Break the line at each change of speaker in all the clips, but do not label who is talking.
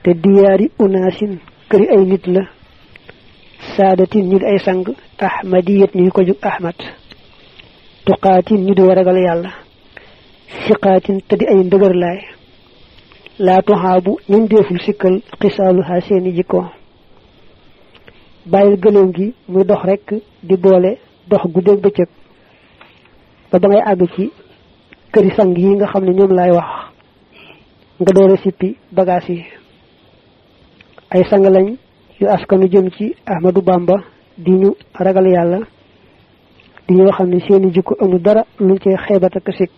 te diyaari unaasin këri ay nit la saadatin ñu di ay sang ahmadiyat ñu ko jug ahmad tuqaatin ñu di waragal yàlla siqaatin te di ay ndëgër laay laa tuxaabu ñun deeful sikkal xisaaluha seeni jikko bàyyil gëléem gi muy dox rekk di boole dox guddeeg bëccëg ba ba ngay àgg ci këri sang yi nga xam ne ñoom laay wax nga doore sippi bagaas yi ay sang lañ yu askanu jëm ci Ahmadu Bamba di ñu ragal yàlla di ñoo xam ne seeni jikko amul dara luñ cee xeebat ak sikk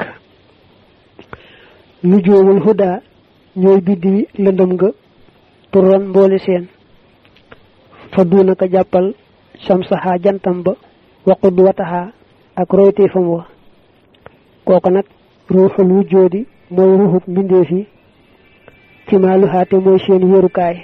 lu joowul huda ñooy biddi lëndëm nga turan mboole seen fa duunaka jàppal samsaha jantam ba waqud wataha ak royteefam wa kooku nag ruuxul wujjoodi mooy ruuxub mbindeef yi ci maaluhaate mooy seen wéerukaay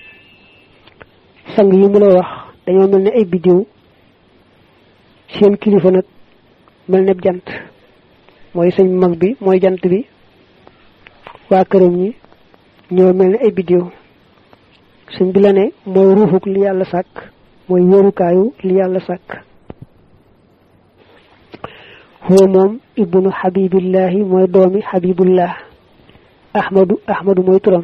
sang yi mu lay wax dañoo mel ne ay biddiw seen kilifa nag mel ne jant mooy sëñ mag bi mooy jant bi waa këram ñi ñoo mel ne ay biddiw sëñ bi la ne mooy ruuxuk li yàlla sàkk mooy wéerukaayu li yàlla sàkk huwa moom ibnu xabibillahi mooy doomi xabibullah ahmadu ahmadu mooy turam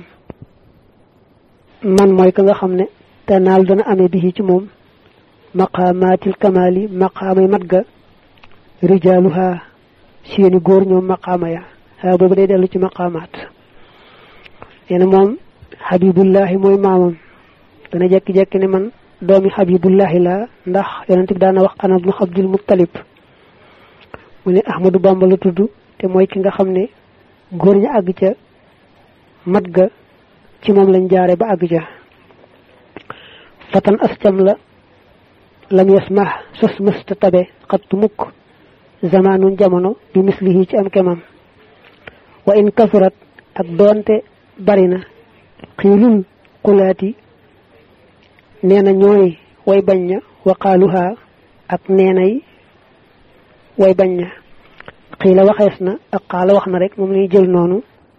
man mooy ka nga xam ne te naal dana amee bi ci moom maqaamaatil kamaali maqaamay mat ga rijaaluha seeni góor ñoom maqaama ya haa boobu day dellu ci maqaamaat nee na moom xabibullahi mooy maamam dana jekki-jekki ne man doomi xabibullahi la ndax yonent bi daana wax ana ibnu abdul muttalib mu ne ahmadu bamba la tudd te mooy ki nga xam ne góor ña àgg ca mat ga ci moom lañ jaare ba àgg ca fatan ascam la lam yasmah sos mësta tabe xattu mukk zamaanun jamono bi mislihi ci am kemam wa in kasurat ak doonte bari na xiilul xulaati nee na ñooy way bañ ña waqaaluha ak neenay way bañ ña xiila waxees na ak xaala wax na rek moom lañuy jël noonu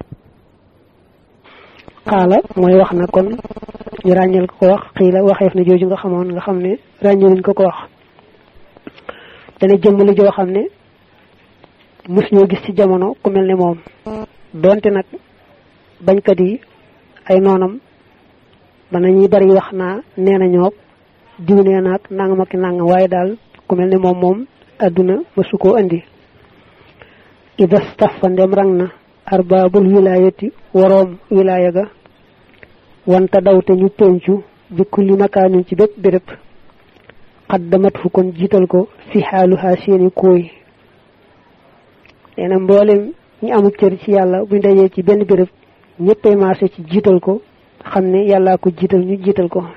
xaala mooy wax na kon ñu ràññal ko ko wax xiila waxeef na jooju nga xamoon nga xam ne ràññaluñ ko ko wax dana jëmmali joo xam ne mus ñoo gis ci jamono ku mel ne moom donte nag bañkat yi ay noonam ba nañuy bari wax naa nee na ñoog diw nee naag nangam ak nangam waaye daal ku mel ne moom moom àdduna mësu koo andi ida stafa ndem rang na arbaabul wilaayati waroom wilaaya ga wanta daw te ñu pencu bi kulli makaanin ci bépp béréb xaddamat fu kon jiital ko fi xaaluhaa seeni kooy nee na mboolem ñi amul cër ci yàlla buñ dajee ci benn béréb ñëppay marché ci jiital ko xam ne yàllaa ko jiital ñu jiital ko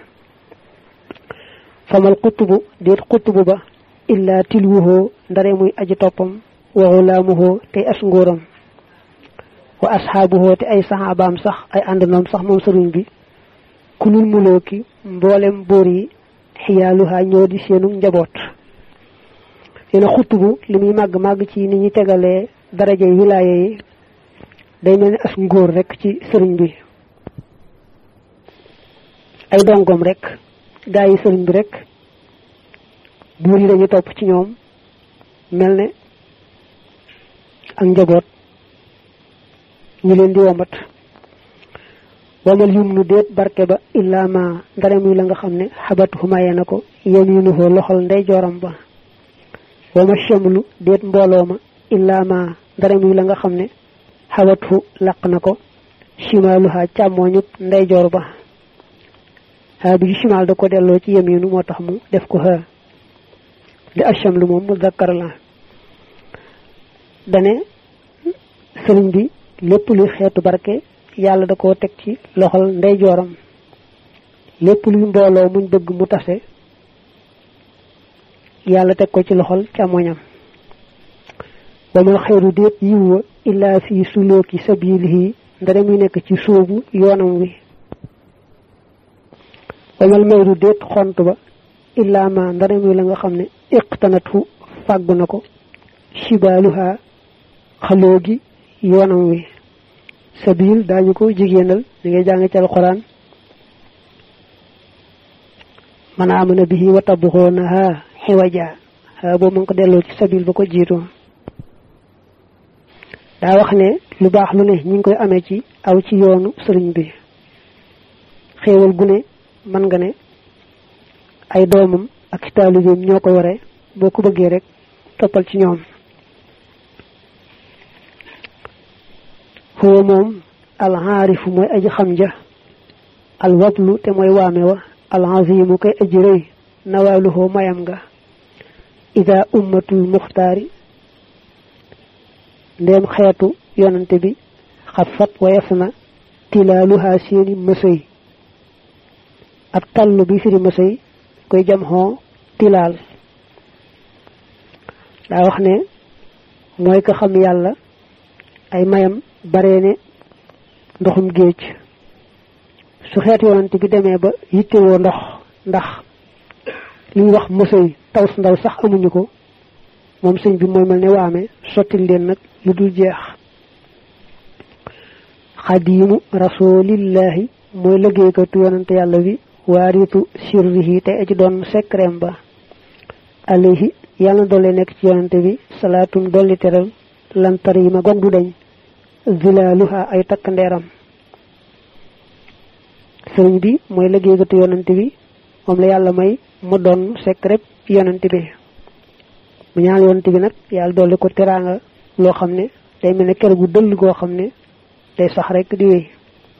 famal xutubu déet xutubu ba illaa tilwuhoo ndare muy aji toppam wa xulaamuhoo tey as ngóoram wa asxaabuhoo te ay saxaabaam sax ay àndandoom sax moom sëriñ bi kulul mulooki mboolem boor yi xiyaaluhaa ñoo di seenu njaboot yéen a xutubu li muy màgg màgg ci ni ñuy tegalee daraja yi wilaaya yi day mel ni as ngóor rek ci sëriñ bi ay dongom rek gaa yi sëriñ bi rek buur yi dañu topp ci ñoom mel ne ak njaboot ñu leen di wombat wamal yum nu déet barke ba illaa ma ndare muy la nga xam ne xabat xumaye na ko yaminuhoo loxol ndey jooram ba wama chamlu déet mbooloo ma illaa ma ndare muy la nga xam ne xabat fu laq na ko chimaaluha càmmooñub ndey joor ba xaa bi chimal da ko delloo ci yaminu moo tax mu def ko xaa li achamlu moom mu zakkar la dane sëriñ bi lépp luy xeetu barke yàlla da koo teg ci loxol ndeyjooram lépp luy mbooloo muñ bëgg mu tase yàlla teg ko ci loxol càmmoñam wamal xeeru déet yiw wa illaa fi sulooki sabilihi ndare muy nekk ci sóobu yoonam wi wamal mayru déet xont ba illaa ma ndare muy la nga xam ne iqtanatu fàggu na ko shibaaluha xaloo gi yoonam wi sabil daañu ko jigéenal li ngay jàng ci alquran man amana bihi wa tabxoonaha xiwaja ha boobu mu ngi ko delloo ci sabil ba ko jiitu daa wax ne lu baax lu ne ñi ngi koy amee ci aw ci yoonu sëriñ bi xéewal gu ne mën nga ne ay doomam ak ci taalibeem ñoo ko yore boo ko bëggee rek toppal ci ñoom huwa moom alxaarifu mooy aji xam ja alwablu te mooy waame wa alxazimu koy aji rëy nawaaluhoo mayam nga ida ummatul muxtaari ndéem xeetu yonante bi xafat wayef na tilaaluhaa seeni mësëy ab tallu bi firi mësëy koy jam xoo tilaal daa wax ne mooy ko xam yàlla ay mayam bare ne ndoxum géej su xeet yonante bi demee ba yittewoo ndox ndax li ñuy wax mësëy taw su ndaw sax amuñu ko moom sëñ bi mooy mel ne waame sottil leen nag lu dul jeex xadiimu rasulillahi mooy liggéeykatu yonante yàlla bi waaritu sirrihi te aji doon sekreem ba alayhi yàlla na doole nekk ci yonante bi salaatum dolli teral lantar yi ma gog du dañ zilaaluha ay takk ndeeram sëriñ bi mooy liggéeykatu yonante bi moom la yàlla may mu doon secret yonante bi mu ñaan yonante bi nag yàlla dolli ko teraanga loo xam ne day mel ne kër gu dëll goo xam ne day sax rek di wéy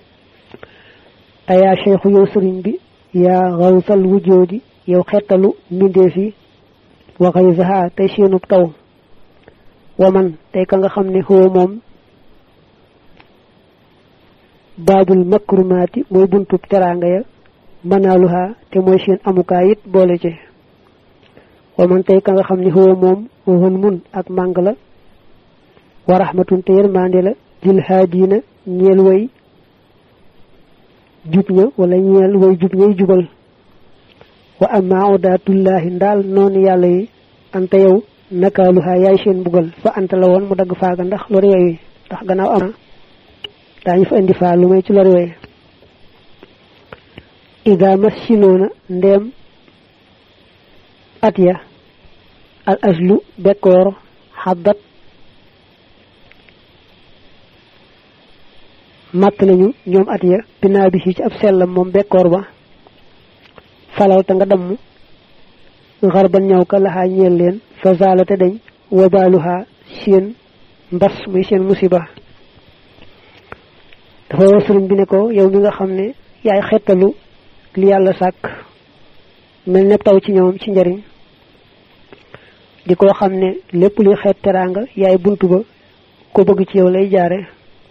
ayaa cheikhu yow sëriñ bi yaa xawsal wujjoodi yow xettalu mbindeef yi wa xaysaha tey seenub taw waman tey ka nga xam ne xoo moom baabul makrumaati mooy buntub teraanga ya manaaluha te mooy seen amukaay it boole ci waman tey ka nga xam ne xoo moom waxun mun ak màng la wa rahmatun te yërmande la dil haadiina ñeel way jub ña wala ñeel way jub ñay jubal wa amma odaatullahi ndaal noonu yàlla yi anta yow nakaaluha yaay seen mbugal fa anta la woon mu dagg faaga ndax lor yooyu ndax gannaaw am daañu fa indi faa lu may ci lor yooyu ida massinoona ndeem at ya al aslu bekkoor xaddat màtt nañu ñoom at ya binaa bi ci ab sellam moom bekkoor ba falaw te nga damm xarban ñaw ka laxaa ñeel leen fa zaalate dañ wabaaluha seen mbas muy seen musiba dafa war sëriñ bi ne ko yow mi nga xam ne yaay xettalu li yàlla sàkk mel ne taw ci ñoom ci njariñ di ko xam ne lépp luy xeet teraanga yaay buntu ba ko bëgg ci yow lay jaare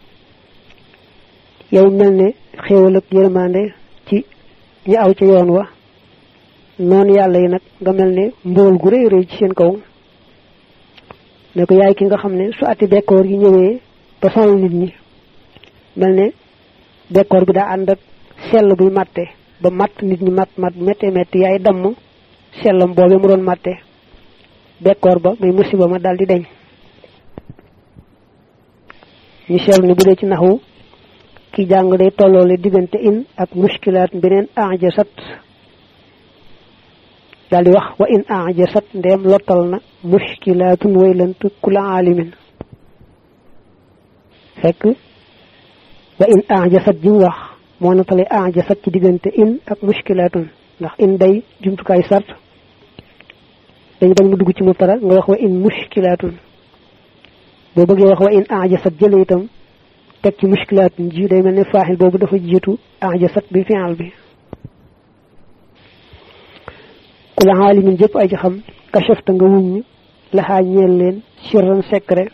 yow mel ne xéewal ak yërmande ci ñi aw ca yoon wa noonu yàlla yi nag nga mel ne mbool gu rëy rëy ci seen kaw ne ko yaay ki nga xam ne su ati bekkoor yi ñëwee ba sonal nit ñi mel ne bekkoor bi daa ànd ak sell buy màtte ba matt nit ñi matt matt métte métti yaay damm sellam boobee mu doon màtte bekkoor ba muy musiba ma daal di deñ ñu seetlu ne bu dee ci naxu ki jàng day tolloole diggante in ak muskilaat beneen ajasat daal di wax wa in ajasat ndeem lottal na muskilaatun waylant kula aalimin fekk wa in ajasat ji mu wax moo natale ajasat ci diggante in ak muskilaatun ndax in day jumtukaay sart dañu bañ mu dugg ci mubtada nga wax wa in muskilaatun boo bëggee wax wa in ajasat jële itam teg ci muskilaatun ji day mel ne faaxil boobu dafa jiitu ajasat bi fi'al bi ku la xaalimin jëpp ay xam kachafta nga wuññ laxaa ñeel leen sirran secret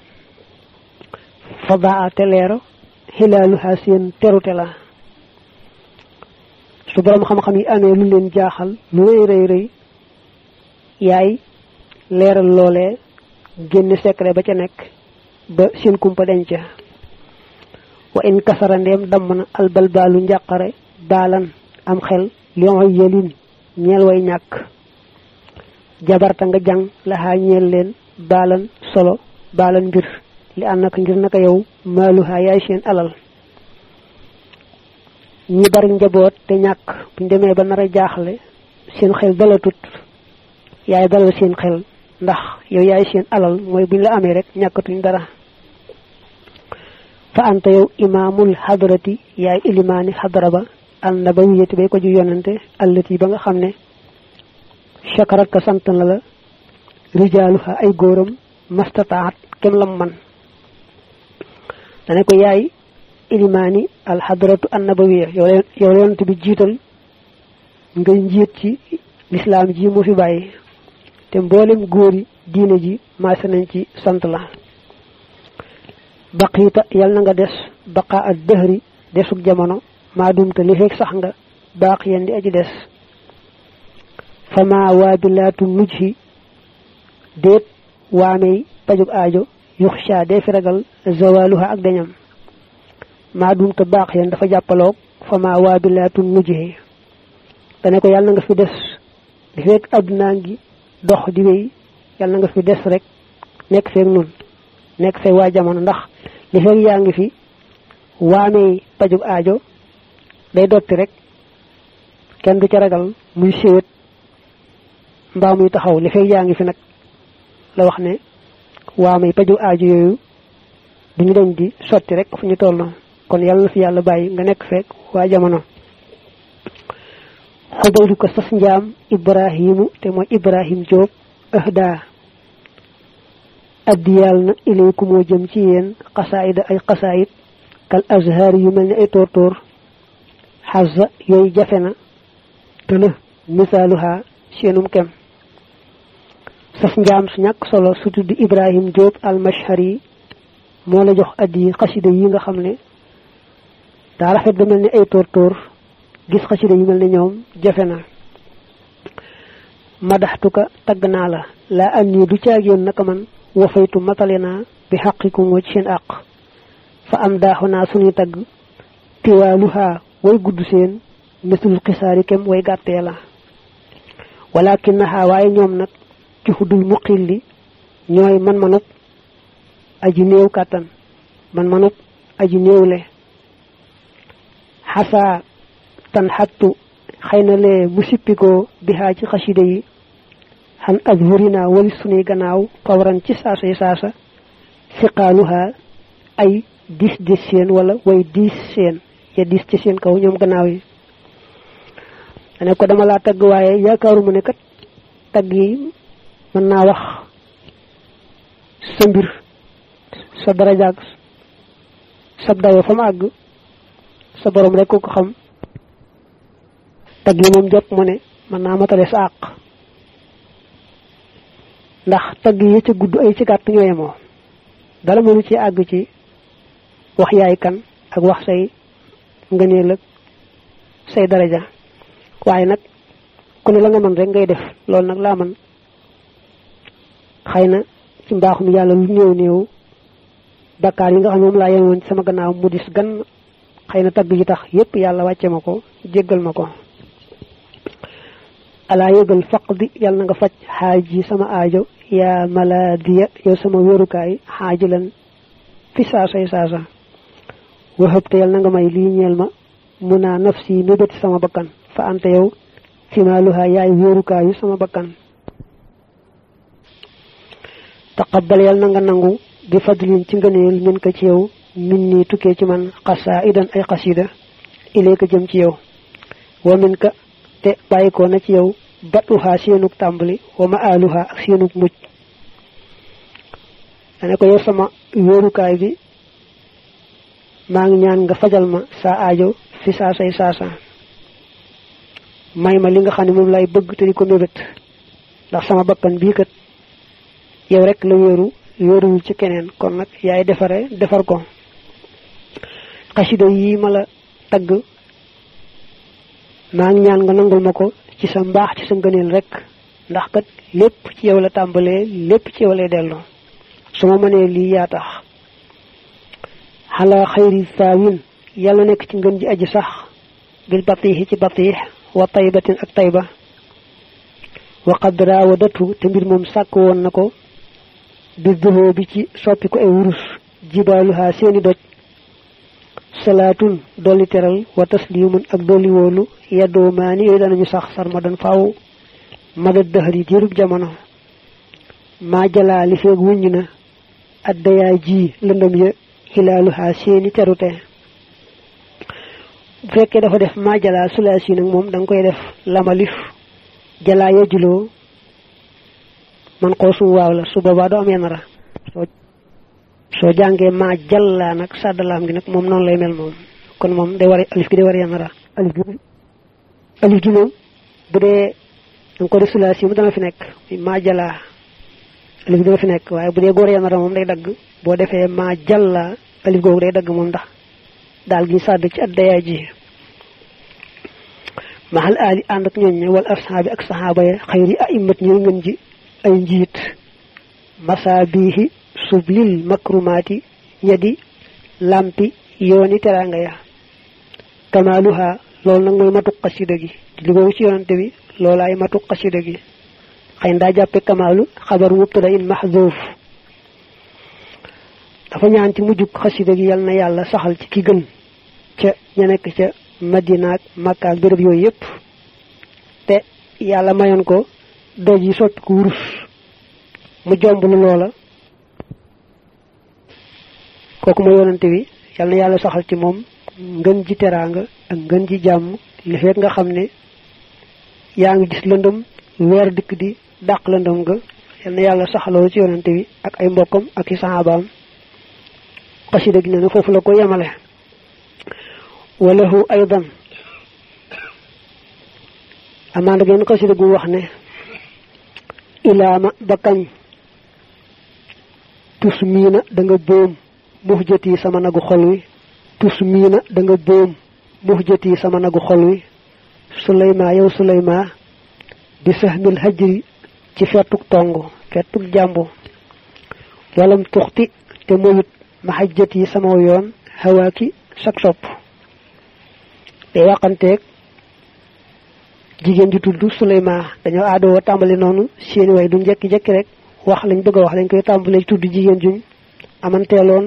fadaa te leero xilaalu xaa seen terute la su borom xam-xam yi amee lu leen jaaxal lu rëy rëy rëy yaay leeral loolee génn secret ba ca nekk ba seen kumpa denc wa in kasara ndeem damm na albalbaalu njàqare baalan am xel lion yelin ñeel way ñàkk jabarta nga jàng laxaa ñeel leen baalan solo baalan mbir li ànd naka ngir naka yow maaluhaa yaay seen alal ñi bari njaboot te ñàkk buñ demee ba nar a jaaxle seen xel dalatut yaay dalal seen xel ndax yow yaay seen alal mooy buñ la amee rek ñàkkatuñ dara fa anta yow imaamul xadarati yaay ilimaani xadara ba al nabawiyati bay ko ju yonante allati ba nga xam ne chakarat ka sant na la rijaaluha ay góoram mastataat kem lam man dane ko yaay ilimaani al xadaratu an nabawiya yow yow yonante bi jiital ngay njiit ci lislaam ji mu fi bàyyi te mboolem góori diine ji maase nañ ci sant la baqiita yal na nga des baqa ak dëhri desug jamono maa dumta li feeg sax nga baax yen di aji des fama waabilaatu mujhi déet waamey pajug aajo yuxsha dee fi ragal zawaluha ak dañam maa dumta baax yen dafa jàppaloog fama waabilaatu mujhi dane ko yàlla na nga fi des li feeg addunaa ngi dox di wéy yàlla na nga fi des rek nekk feeg nun nekk feeg waa jamono ndax li feeg yaa ngi fi waamey pajug aajo day dotti rek kenn du ca ragal muy séwét mbaa muy taxaw li feeg yaa ngi fi nag la wax ne waamey pajug aajo yooyu duñu dañ di sotti rek fu ñu toll kon yàlla na fi yàlla bàyyi nga nekk feeg waa jamono xudaydu ko sas njaam ibrahimu te mooy ibrahim Jóob ahda addiyal na ilayku moo jëm ci yéen xasaayida ay xasaayid kal azhar yu mel ni ay tóortóor xasa yooyu jafe na te la misaaluha seenum kem sas njaam su ñàkk solo su tudd ibrahim Jóob almashari moo la jox addi xasida yi nga xam ne daa rafet ba mel ni ay tóortóor gis xasida yu mel ne ñoom jafe na madaxtuka tagg naa la laa am nii du caagéen naka man wafaytu matale naa bi xaqikum wa ci seen àq fa am daaxu naa suñuy tagg tiwaaluha way gudd seen mislul xisaari kem way gàttee la walakin naxaa waaye ñoom nag ci xuddul muqilli ñooy man manub aji néew kàttan man manub aji néewle xasaa tan xattu xëy na lee mu sippikoo bihaa ci xasida yi xan azhurina wali sunuy gannaaw fawran ci saasa yi saasa siqaaluha ay diis diis seen wala way diis seen ya diis ci seen kaw ñoom gannaaw yi dane ko dama laa tagg waaye yaakaaruma ne kat tagg yi mën naa wax sa mbir sa darajaag sa dayo fa mu àgg sa borom rek ko ko xam tagg yi moom jot mu ne mën naa matale sa àq ndax tagg yi ca gudd ay ci gàtt ñoo yemoo dara mënu ci àgg ci wax yaay kan ak wax say ngëneel ak say daraja waaye nag ku ne la nga mën rek ngay def loolu nag laa man xëy na ci mbaaxum yàlla lu néew néew bakkaar yi nga xam ne moom laa yemoon ci sama gannaaw mu dis gan xëy na tagg yi tax yépp yàlla wàcce ma ko jéggal ma ko alaa yëgal faq di yàlla na nga faj xaaj yi sama aajo yaa malaadiya yow sama wérukaay xaaji lan fi saasay saasa waxëb te yàlla na nga may lii ñeel ma mun naa nafsi mébéti sama bakkan fa ante yow finaaluha yaay wéerukaayu sama bakkan taqabbal yàlla na nga nangu bi fadlin ci ngëneel min ko ci yow min nii tukkee ci man xasaa idan ay xasida ilee ko jëm ci yow wa min ka te bàyyikoo na ci yow batuha seenug tàmbali wa ma aluha ak seenug mujj dane ko yow sama wéerukaay bi maa ngi ñaan nga fajal ma saa aajo fi saasay saasa may ma li nga xam ne moom lay bëgg te di ko mébét ndax sama bakkan bii kat yow rek la wéeru wéeruwul ci keneen kon nag yaay defare defar ko xasida yi ma la tagg maa ngi ñaan nga nangul ma ko ci sa mbaax ci sa ngëneel rek ndax kat lépp ci yow la tàmbalee lépp ci yow lay delloo su ma mënee lii yaa tax xalaa xayri saawin yàlla nekk ci ngën ji aji sax bil batiixi ci batiix wa taybatin ak tayba wa qad raawadatu te mbir moom sàkk woon na ko bi duhoo bi ci soppi ko ay wurus jibaaluha seeni doj salaatun dolli teral wa taslimun ak dolli wóolu yeddoo maani yooyu danañu sax sarmadan faaw madad dëxër yi diirub jamono maa jalaa li feeg wuññ na addayaa ji lëndëm ya xilaaluhaa seeni terute bu fekkee dafa def maa jalaa sulaasi nag moom da nga koy def lamalif jalaa ya juloo man koo sum waaw la su boobaa doo am yenn ra soo soo jàngee maa jallaa nag sàddalaam gi nag moom noonu lay mel moom kon moom day war alif gi day war yenn ra alif gi alif gi moom bu dee danga ko def sulaasi mu dana fi nekk maa jalaa alif gi dana fi nekk waaye bu dee góor yenn ra moom day dagg boo defee maa jallaa alif googu day dagg moom ndax daal gi sàdd ci addayaa ji maxal aali ànd ak ñooñ wal ashaabi ak saxaaba ya xayri aimat ñooy ngën ji ay njiit masaabihi sublil makrumaati ñadi lampi yooni teraanga ya kamaaluha loolu nag mooy matu xasida gi li googu ci yonante bi loolu ay matu xasida gi xëy na daa jàppe kamaalu xabaru mubtada in mahzuuf dafa ñaan ci mujjug xasida gi yal na yàlla saxal ci ki gën ca ña nekk ca madina ak makka ak béréb yooyu yépp te yàlla mayoon ko doj yi sotti ko wurus mu jomb lu loola kooku ma yonante bi yal na yàlla saxal ci moom ngën ji teraanga ak ngën ji jàmm li fekk nga xam ne yaa ngi gis lëndëm weer dikk di dàq lëndëm nga yal na yàlla saxaloo ci yonante bi ak ay mbokkam ak i saxaabaam xasida gi ne na foofu la ko yemale walahu aydan amaana genn xasida gu wax ne ilaama ba kañ tus miina da nga boom mux jët yi sama nagu xol wi tus miina da nga boom mux jët yi sama nagu xol wi suleyma yow suleyma bi sahmil hajri ci fettuk tong fettuk jàmbu walam tuxti te moyut ma xajjat yi sama yoon xawaaki sak sopp day waxanteeg jigéen ji tudd Suleyma dañoo aadoo tàmbali noonu seeni way du njekki-jekki rek wax lañ bëgg a wax dañ koy tàmbalee tudd jigéen juñ amanteeloon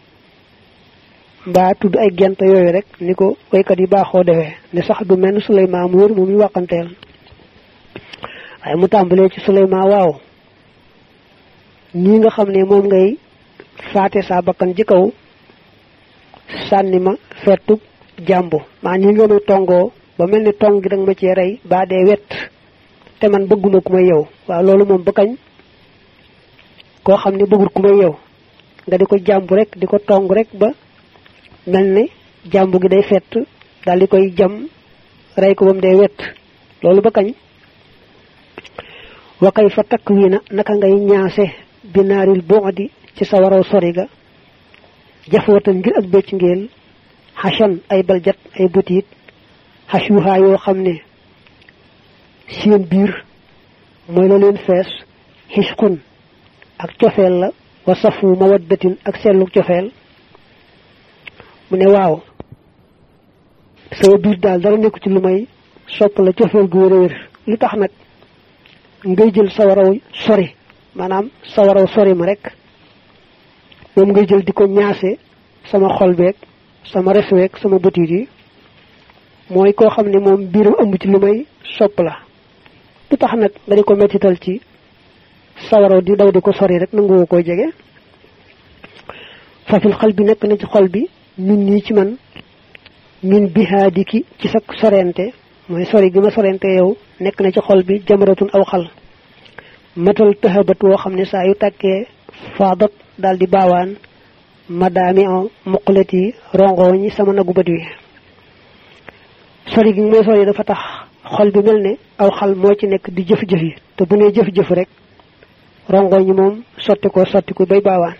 mbaa tudd ay gent yooyu rek ni ko waykat yi baaxoo defee ne sax du mel Suleyma mu wër moom ñu waxanteel waaye mu tàmbalee ci Suleyma waaw nii nga xam ne moom ngay faate saa bakkan ci kaw sànni ma fettu jàmbu maa nii nga may tongoo ba mel ni tong gi danga ma cee rey baa dee wet te man bëgguma ku may yow waaw loolu moom ba kañ koo xam ne bëggul ku may yow nga di ko jàmbu rek di ko tong rek ba mel ni jàmbu gi day fett daal di koy jam rey ko ba mu dee wet loolu ba kañ wakay fa takk wii na naka ngay ñaase binaaril bu'di ci sa waraw sori ga jafootan ngir ak bëcc ngeel xasan ay baljat ay butiit xasuuxaa yoo xam ne seen biir mooy la leen fees xisqun ak cofeel la wa safu mawaddatin ak seetlu cofeel mu ne waaw sama biir daal dara nekku ci lu may sopp la cofeel gu wér lu tax nag ngay jël sa waraw sori maanaam sa waraw sori ma rek moom ngay jël di ko ñaase sama xol beeg sama res weeg sama bëtiit yi mooy koo xam ne moom biiram ëmb ci lu may sopp la lu tax nag nga di ko mettital ci sawaraw di daw di ko sori rek nanguwoo koy jege fafil xal bi nekk na ci xol bi min nii ci man min bihaadiki ci sa sorente mooy sori gi ma sorente yow nekk na ci xol bi jamaratun aw xal matal tëxabat woo xam ne saa yu tàkkee faadat daal di baawaan madaami on muqalat yi rongoñi sama nagu bët wi sori gi mooy sori dafa tax xol bi mel ne aw xal moo ci nekk di jëf-jëf yi te bu nee jëf-jëf rek rongoñi moom sotti ko sotti ko bay baawaan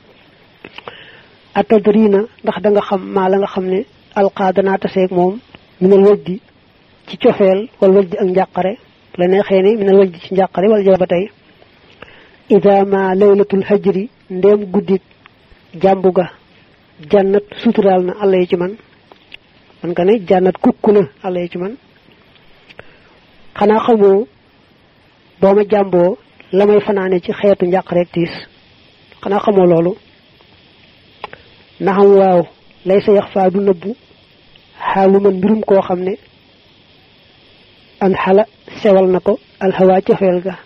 atadrina ndax da nga xam maa la nga xam ne alqaa danaa taseeg moom minal waj di ci cofeel wala waj di ak njàqare la neexee ni minal waj di ci njàqare wala jaba tey ida ma laylatul hajri ndéem guddik jàmbu ga jànnat suturaal na àlla yi ci man man nga ne jànnat kukku na àlla yi ci man xanaa xamoo boo ma jàmboo la may fanaane ci xeetu njàqareeg tiis xanaa xamoo loolu naxam waaw lay sa yax faa du nëbbu xaalu man mbirum koo xam ne an xala sewal na ko alxawaa cofeel ga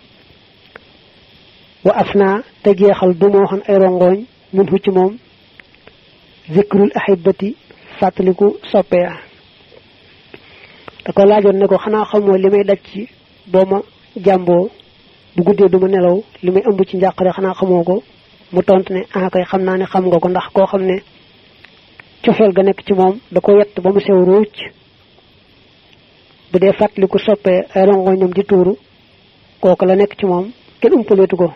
wa af naa te jeexal du moo xan ay rongooñ mun fu ci moom zikrul ahibati fàttaliku soppeya da ko laajoon ne ko xanaa xamoo li may daj ci boo ma jàmboo bu guddee du ma nelaw li may ëmb ci njàqare xanaa xamoo ko mu tontu ne ah kay xam naa ne xam nga ko ndax koo xam ne cofeel ga nekk ci moom da ko yett ba mu sew ruuc bu dee fàttaliku soppee ay rongoñam di tuuru kooku la nekk ci moom kenn umpaleetu ko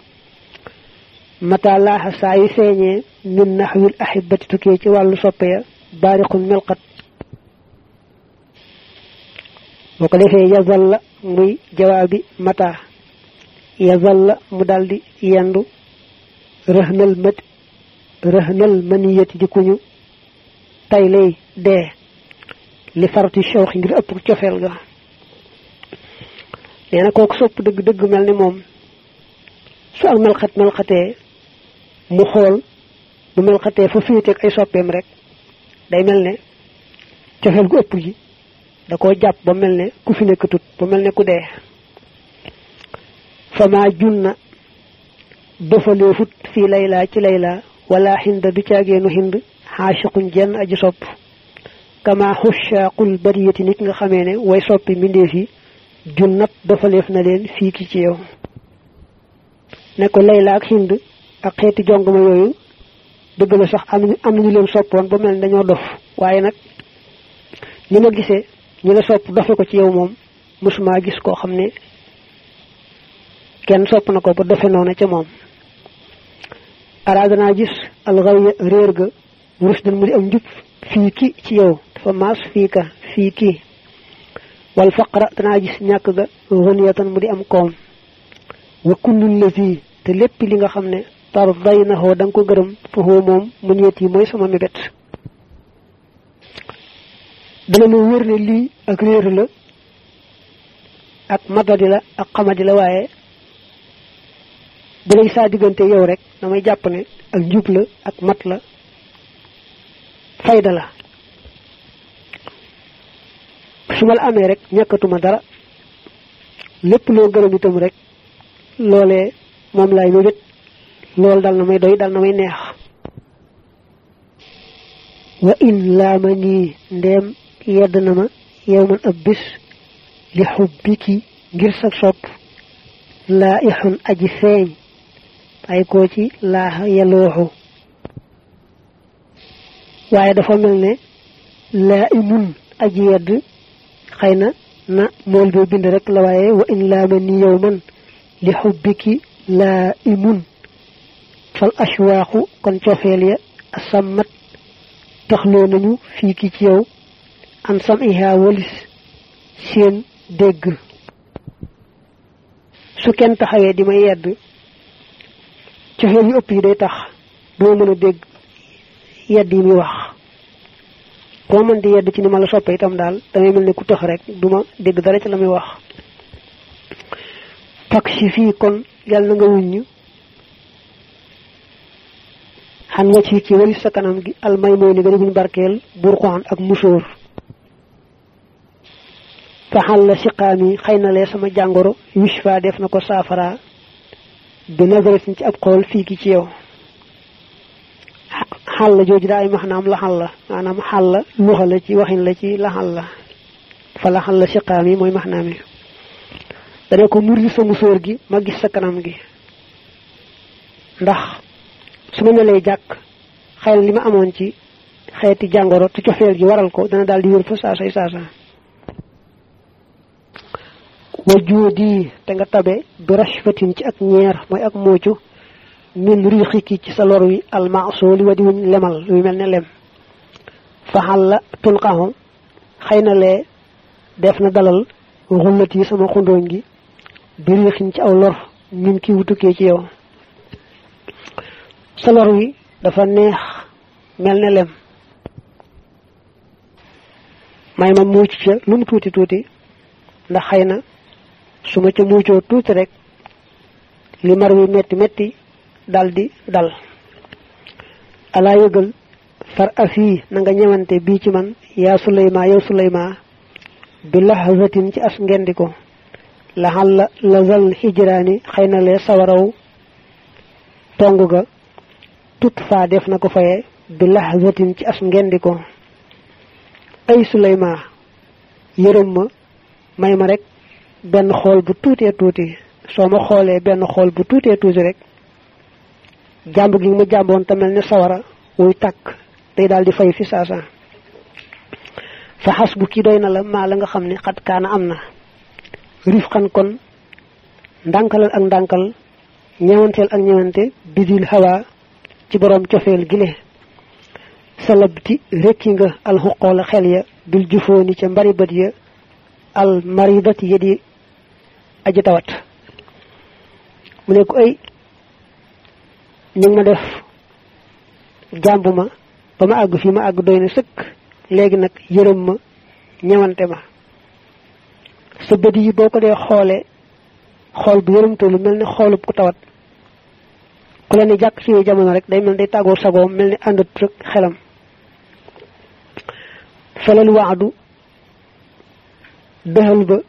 mata laaxa saa yu feeñee min naxwil ahibati tukkee ci wàllu soppeya baarixun melxat boo ko defee yazal la muy jawaabi mata yazal la mu daldi yendu rëhnal mat rëhnal maniyati di kuñu tay lay dee li farati shawx ngir ëpp cofeel ga nee na kooku sopp dëgg dëgg mel ni moom su ak melxat melxatee mu xool bu melxatee fa féeteeg ay soppeem rek day mel ne cofeel gu ëpp ji da koo jàpp ba mel ne ku fi nekkatut ba mel ne ku dee fama junna dofaleefut fii laylaa ci laylaa wala xinda du caageenu xind xaashiqun jenn aji sopp kama xushaaqul bariyati nit nga xamee ne way soppi mbindeef yi junnat dofaleef na leen fii ki ci yow ne ko layla ak xind ak xeeti jongama yooyu dëgg la sax am am nañu leen soppoon ba mel ne dañoo dof waaye nag ni ma gisee ñi la sopp dofe ko ci yow moom mosuma gis koo xam ne kenn sopp na ko ba dofe noona ca moom araada naa gis alxawiya réer ga rusdan mu di am njub fii ki ci yow dafa maas fii ka fii kii wal faqra danaa gis ñàkk ga xuniyatan mu di am koom wa kullun la fii te lépp li nga xam ne tar day na xoo da nga ko gërëm fa xoo moom mu ñeet yi mooy sama mébét dana ma wër ne lii ak réer la ak matadi la ak xamadi la waaye bu lay saa diggante yow rek damay jàpp ne ak njub la ak mat la fayda la su ma la amee rek ñàkkatuma dara lépp loo gërëm itam rek loolee moom laay mébét loolu dal na may doy dal na may neex wa in laama nii ndeem yedd na ma yow man ab bis li xubbiki ngir sa sopp laa ixun aji feeñ ay koo ci laaxa yalooxu waaye dafa mel ne laa imun aji yedd xëy na na mool bee bind rek la waaye wa in laama ni yow man li xubbiki laa imun fal ashwaaxu kon cofeel ya asammat taxloo nañu fii ki ci yow an sam iha walis seen dégg su kenn taxawee di ma yedd cofeel yu ëpp yi day tax doo mën a dégg yedd yi muy wax koo mën di yedd ci ni ma la soppe itam daal damay mel ne ku tax rek du ma dégg dara ci la muy wax pak si fii kon yàlla na nga wuññ xan nga ci ci walis sa kanam gi almay mooy ni gën buñ barkeel burxuxan ak musóor faxal la siqaami xëy na lee sama jàngoro wish fa def na ko saafara bi nazaratin ci ab xool fii ki ci yow xal la jooju daa ay maxnaam la xal la maanaam xal la luxa la ci waxin la ci la xal la fa la xal la siqaami mooy maxnaam yi dana ko murli sa musóor gi ma gis sa kanam gi ndax su ma melee jàkk xëy na li ma amoon ci xeeti jàngoro te cofeel gi waral ko dana daal di wér fa saasay saasa wa juudi te nga tabe bi rashfatin ci ak ñeer mooy ak moocu min riixiki ci sa lor wi almasooli wa di wuñ lemal luy mel ne lem faxal la tulqaxu xëy na lee def na dalal xullat yi sama xundooñ gi bi riixin ci aw lor min ki wutukee ci yow sa lor wi dafa neex mel ne lem may ma muuc ca lu mu tuuti tuuti ndax xëy na su ma ca muucoo tuuti rek li mar wi metti metti dal di dal alaa yëgal far afi na nga ñëwante bii ci man yaa suleyma yow suleyma bi laxazatin ci as ngendiko laxal la lazal hijraani xëy na lee sawaraw tong ga tut faa def na ko faye bi laxazatin ci as ngendiko ay suleyma yërëm ma may ma rek benn xool bu tuutee tuuti soo ma xoolee benn xool bu tuutee tuuti rek jàmb gi ma jàmboon te mel ne sawara wuy tàkk day daal di fay fi saasa fa xas bu kii doy na la maa la nga xam ne xat kaana am na rif xan kon ndànkalal ak ndànkal ñewanteel ak ñewante bidil hawa ci boroom cofeel gile salabti rekki nga alxuqoola xel ya bil jufooni ca mbari bët ya al maridati ya di aji tawat mu ne ko ay ñu ngi ma def jàmb ma ba ma àgg fii ma àgg doy na sëkk léegi nag yërëm ma ñewante ma sa bët yi boo ko dee xoolee xool bu yërëmtalu mel ne xoolub ku tawat ku leen di jàkk ci jamono rek day mel day tàggoo sagoom mel ni àndat rek xelam felal waadu dëxal ba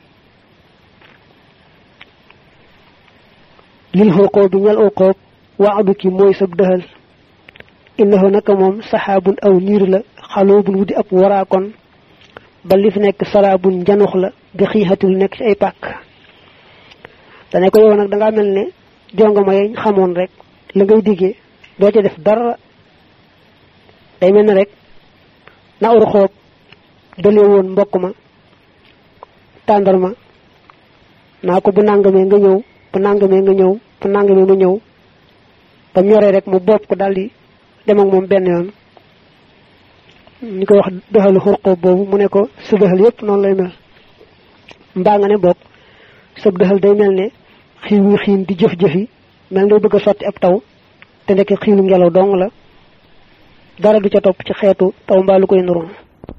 lil xooqoo bi ñal ooqoob waadu ki mooy sab dëxal innahu naka moom saxaabun aw niir la xaloobun wudi ab waraakon ba li fi nekk saraabun njanux la bi xiixatul nekk ci ay pàkk dane ko yow nag dangaa mel ne jongama yañ xamoon rek la ngay diggee doo ca def dara day mel ne rek na ur xoob dalee woon mbokk ma tàndarma naa ko bu nàngamee nga ñëw bu nàngamee nga ñëw bu nàngamee nga ñëw ba ñoree rek mu bopp ko daldi dem ak moom benn yoon ñu koy wax dëxalu xurqoob boobu mu ne ko sa dëxal yépp noonu lay mel mbaa nga ne bokk sab dëxal day mel ne xiin wi xiin di jëf-jëfi mel ne bëgg a sotti ab taw te ndekk xiinu ngelaw dong la dara du ca topp ci xeetu taw mbaa lu koy nuru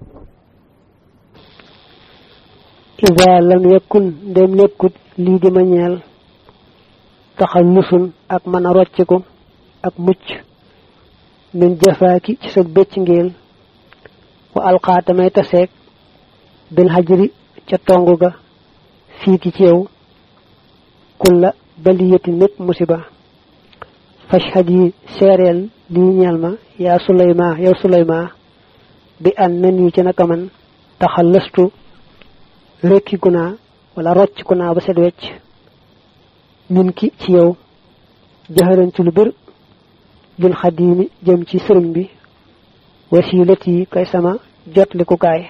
ida lam yakun ndem nekkut lii di ma ñeel taxal nusun ak mën a rocciku ak mucc min jafaaki ci sa bëcc ngeel wa alxaata may taseeg bil xajri ca tong ga fii ki ci yow kulla baliyatin mépp musiba fashhad yi seereel lii ñeel ma yaa suleyma yow suleyma bi an na nii ci naka man taxal lëstu rekkiku naa wala rocciku naa ba set wecc min ki ci yow jaxaran ci lu bir bil xadiimi jëm ci sëriñ bi wasilat yi kay sama jotlikukaay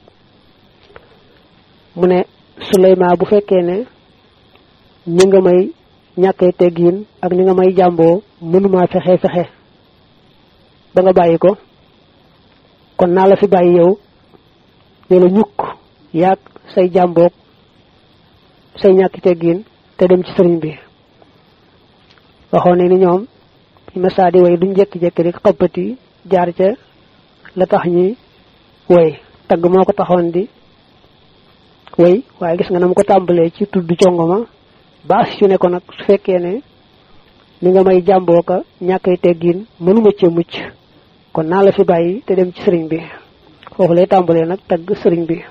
mu ne suleyma bu fekkee ne ni nga may ñàkkee teggiin ak ni nga may jàmboo mënuma fexe fexe ba nga bàyyi ko kon naa la fi bàyyi yow ne la ñukk yaag say jàmboog say ñàkki teggiin te dem ci sëriñ bi waxoon ne ni ñoom masaa di way duñ jekki-jekki rek xëppati jaar ca la tax ñuy way tagg moo ko taxoon di way waaye gis nga na mu ko tàmbalee ci tudd congoma baas ci ne ko nag su fekkee ne ni nga may jàmboo ka ñàkkay teggiin mënuma cee mucc kon naa la fi bàyyi te dem ci sëriñ bi foofu lay tàmbalee nag tagg sëriñ bi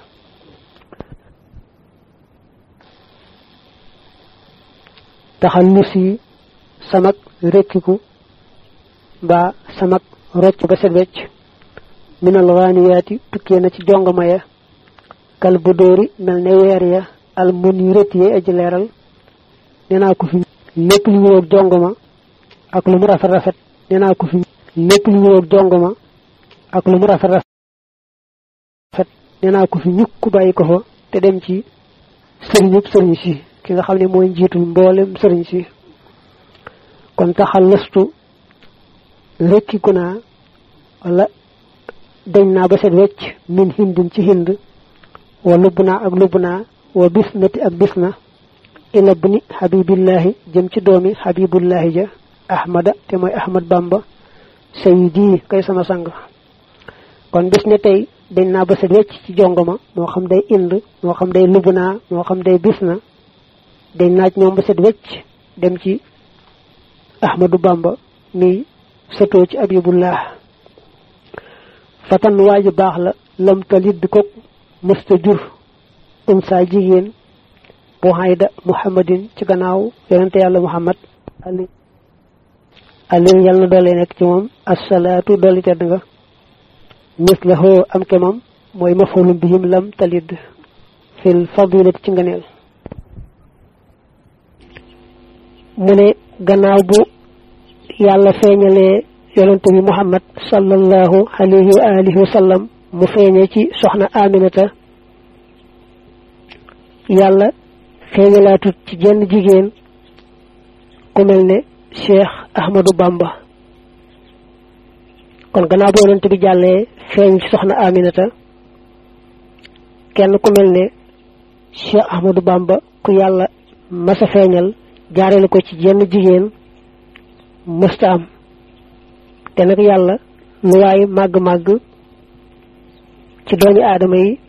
taxal lu si samak rekkiku mbaa samak rocc ba set wecc minal raaniyaati tukkee na ci jongama ya kal bu dóori mel ne weer ya al mun yu rët yee aji leeral nee naa ko fi lépp lu ñëwoog jongama ak lu mu rafet rafet nee naa ko fi lépp lu ñëwoog jongama ak lu mu rafet rafet nee naa ko fi ñukk bàyyi ko fa te dem ci sëriñub sëriñ si ki nga xam ne mooy njiitul mboolem sëriñ si kon taxal lëstu rekkiku naa wala dañ naa ba set wecc min hindin ci hind wa lubb naa ak lubb naa wa bis nati ak bis na ila bni habibillahi jëm ci doomi habibullahi ja ahmada te mooy ahmad bamba sayidi kay sama sang kon bis ne tey dañ naa ba set wecc ci jongoma moo xam day ind moo xam day lubb naa moo xam day bis na dañ naaj ñoom ba set wecc dem ci ahmadu bamba mi sëtoo ci abibullah fatan waaju baax la lam talid ko mësta jur um saa jigéen bu hayda muhammadin ci gannaaw yonente yàlla muhammad ali alim yàlla na doole nekk ci moom assalaatu dolli tedd nga mis la hoo am ke moom mooy mafulum bihim lam talid fil fadilati ci ngëneel mu ne gannaaw bu yàlla feeñalee yonente bi muhammad sallallahu alayhi wa alihi wa sallam mu feeñe ci soxna aminata yàlla feeñalaatut ci jenn jigéen ku mel ne cheikh ahmadou bamba kon gannaaw bu yonente bi jàllee feeñ ci soxna aminata kenn ku mel ne cheikh ahmadou bamba ku yàlla masa feeñal jaarale ko ci jenn jigéen mësta am te nag yàlla lu waay màgg-màgg ci doomi aadama yi